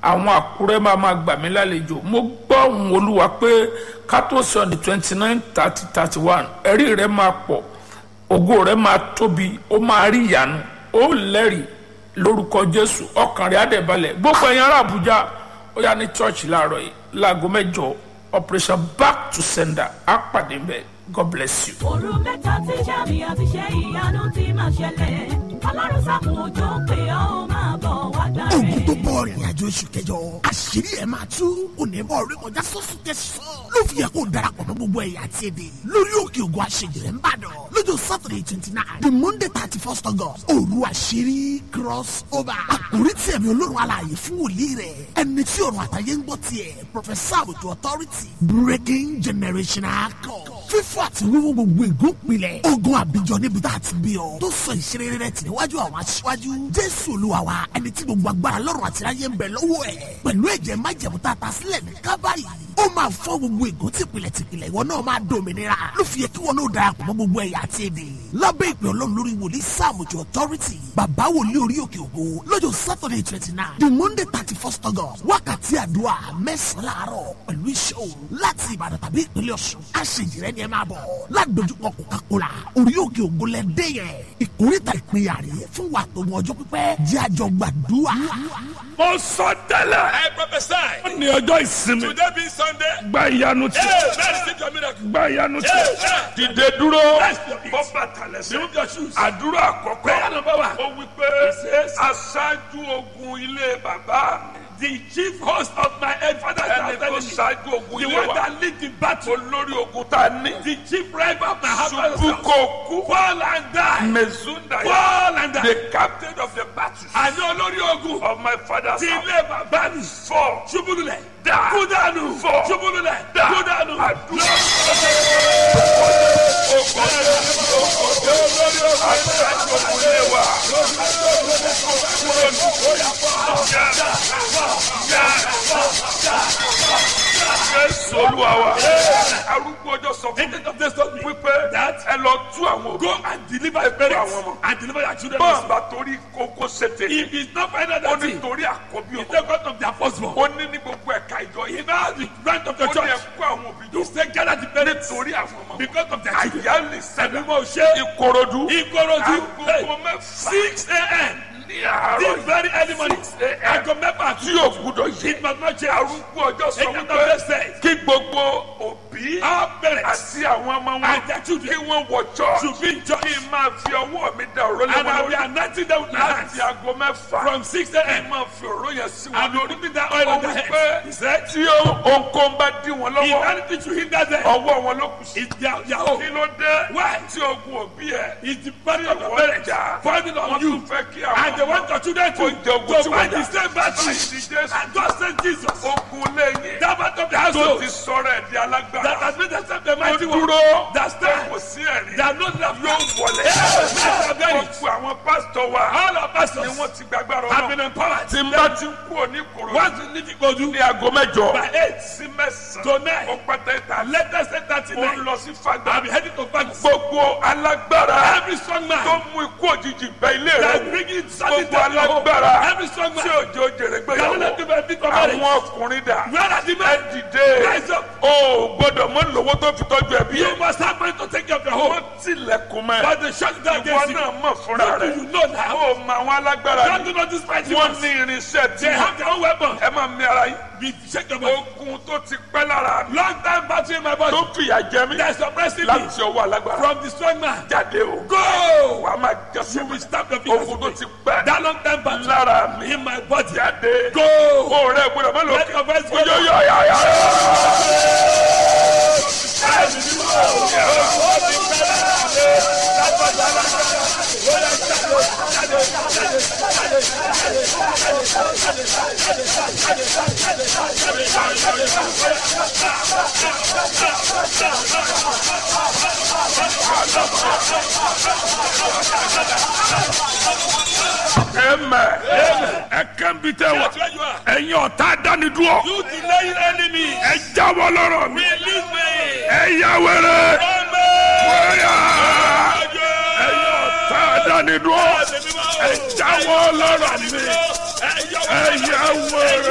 àwọn àkúrẹ́ máa máa gbà mí lálejò mo gbọ́ ohùn olúwa pé ká tó sọ ní twenty nine thirty thirty one ẹ̀rí rẹ̀ máa pọ̀ ògo rẹ̀ máa tóbi ó máa rí ìyanu ó lẹ́rìí lórúkọ jésù ọkàn rẹ̀ á dẹ̀ balẹ̀ gbogbo ẹ̀yin ará àbújá ó yá ní church láàárọ̀ yìí láago mẹ́jọ operation back to sender á pàdé bẹ́ẹ̀ god bless you. òru mẹ́ta tí sàmì àti ṣe ìyanu ti máa ṣẹlẹ̀ ọlọ́run sàkùn òjò pé ó máa bọ̀ wá gbà ogun tó rẹ̀. bọ̀ rìnrìn àjò oṣù kẹjọ àṣírí ẹ̀ máa tú onímọ̀ orí kọjá sọ́sù tẹ̀sán ló fi yẹ kó darapọ̀ mọ́ gbogbo ẹ̀yà àti èdè lórí òkè ògùn àṣejìrẹ́ ń bàdàn lọ́jọ́ saturday twenty nine the monday thirty first august òru àṣírí cross over àkórí tí ẹ̀mí olórun alààyè fún wòlíì rẹ̀ ẹni tí ọ̀run àtàyè ń gbọ́ tiẹ̀ professor àbùtù authority breaking generational code fífọ́ àti wíwú gbogbo ìgúnpilẹ̀ ogun àbíjọ níbi tá a ti bí ọ tó sọ ìṣeré rẹ tì níwájú àwọn aṣíwájú jésù olúwa wa ẹni tí gbogbo agbára lọ́rùn àti ayé ń bẹ lọ́wọ́ ẹ̀ pẹ̀lú ẹ̀jẹ̀ májẹ̀mú tá a ta sílẹ̀ ní kábàárì ó máa fọ́ gbogbo ìgún tìpìlẹ̀ tìpìlẹ̀ ìwọ náà máa dòmìnira ló fi yẹ kí wọn náà darapọ̀ mọ́ gbogbo ẹ̀yà àti èdè lábẹ́ ìpè ọlọ́run lórí wòlíì sáàmùjọ authority bàbá wòlíì orí òkè ògo lọ́jọ́ saturday twenty nine the monday thirty first august wákàtí àdúrà mẹ́sàn-án láàárọ̀ pẹ̀lú iṣẹ́ òru láti ìbàdàn tàbí ìpínlẹ̀ ọ̀ṣun àṣejìrẹ́ ni ẹ máa bọ̀ ládojúkọ coca-cola orí òkè ògo lẹ dé yẹn ìkórìtà ìpínyà rè fún wa tó mọ ọjọ́ pípẹ́ jẹ́ àjọ gbàdúrà. mo sọ tẹ́lẹ̀ I prophesy. ó ní ọjọ́ ìsinmi Today being Sunday. gba ìyanu tí Hey, man, receive your miracle. gba ìyanu tí Amen. dìde dúró Rest your peace. bọ́ bàtà lẹ́sẹ̀ Remove your shoes. àdúrà àkọ́kọ́ Prayer number one. ó wí pé aṣáájú ogun ilé bàbá mi The chief host of my father's ẹni tó house. ṣáájú ogun The ilé one wa that lead the battle. olórí ogun tá a ní The chief rival of my husband's ṣubú house. kò kú Fall and die. mezunda Fall and die. the captain of the battle Àní olórí ogun. of my father's Ti house ilé bàbá mi. four Ṣubúlulẹ̀. Die. Kú dànù. Fall. Ṣubúlulẹ̀. Die. Kú dànù. àdúrà aṣáájú ogun ilé wa jésù olúwa wa arúgbó ọjọ́ sọ fún mi Agent of this told me wípé that ẹ lọ tú àwọn òbí go and deliver your parents àwọn ọmọ. and deliver your children. bọ́ọ̀ bá torí kókó ṣètè If it's not find out ó that ní thing, torí àkọ́bí it's ọmọ the God of their firstborn. ó ní ní gbogbo ẹ̀ka ìjọ yìí If now the branch of ó the ní church, ẹ̀kọ́ àwọn òbí jọ you say gather the parents nítorí àwọn ọmọ because of their children. àyà lè sẹ́dá Ẹ̀mí mo ṣe ìkòròdú Ìkòròdú agogo mẹ́fà six a.m. ní àárọ̀ this very early morning a.m. aago mẹ́fà tí yóò gbúdọ̀ yé it must not change. arúgbó ọjọ́ sọ Agent of wípé this says kí gbogbo òbí our parents àti àwọn ọmọ wọn and their kí children wọ́n wọ church should be in church kí n máa fi ọwọ́ mi da òró lé and wọn I will be lórí anointing them with my hands láti aago mẹ́fà from six kí n a.m. máa fi òró yẹn sí wọn and be lórí putting that oil ó on their wí head. pé He said tí ohunkóhun bá dí wọn if lọ́wọ́ anything should hinder them ọwọ́ wọn ló kù sí. it's their their own. kí ló dé Why? tí ogun òbí ẹ It's the burden of your wọ́n parents jà falling wọ́n on tún you fẹ́ kí and they àwọn want your children to Kó jẹ ogun tí to wọ́n fight jà. the same battle Láìsí Jésù. and just say Jesus ogun lẹ́yìn that part of the tó household ti sọ̀rọ̀ ẹ̀ di that alágbára has made themselves the ó mighty one dúró that stand kò sí ẹ̀rí that no love yóò wọlé gbogbo àwọn pásítọ̀ wa all our ni pastors wọ́n ti gbàgbára have ọ̀nà been empowered tí n bá ti ń kú òní kòrò once you leave Ikodu ní aago mẹ́jọ by eight sí mẹ́sàn-án to nine ó pẹ́tẹ́ ìta latest eight thirty ó ń nine lọ sí fagbá I be heading to Fagus gbogbo alágbára every strong tó man mú ikú òjijì bẹ ilé rẹ that wò bring in sudden gbogbo death to home alágbára every strong tí man òjò jèrè that gbéyàwó no give a bit for marriage àwọn ọkùnrin dà where are the ẹ men dìde rise up o gbọ́dọ̀ mọ lówó tó fi tọ́jú ẹbí you ẹ must have money to take care of your home wọ́n tilẹ̀kùn mẹ́ but they shut down ìwọ against you náà mọ̀ fúnra what do rẹ̀ you know now o mọ àwọn alágbára God ni do not despise you wọ́n ní irinṣẹ́ tí they have their own weapon ẹ máa mi ara yín be shake your body ogun tó ti pẹ́ lára mi long time battle in my body tó fìyà jẹ mí there is suppressing me láti ọwọ́ alágbára from the strong man jáde o go wàá máa jẹ́sẹ̀ you mi will stamp your feet ogun tó ti pẹ́ that long time battle lára mi in my body jáde go o rẹ gbọ́dọ̀ má lọ let your voice go oyo yọ yọ yọ. Amen. ẹ kàn bí tẹ wá that's where you are ẹ̀yin ọ̀tá dánidúró you delaying enemy ẹ jáwọ́ lọ́rọ̀ mi release me ẹ yá wẹrẹ amen wẹrẹ ẹ̀yin ọ̀tá dánidúró ẹ jáwọ́ lọ́rọ̀ mi ẹ yá wẹrẹ.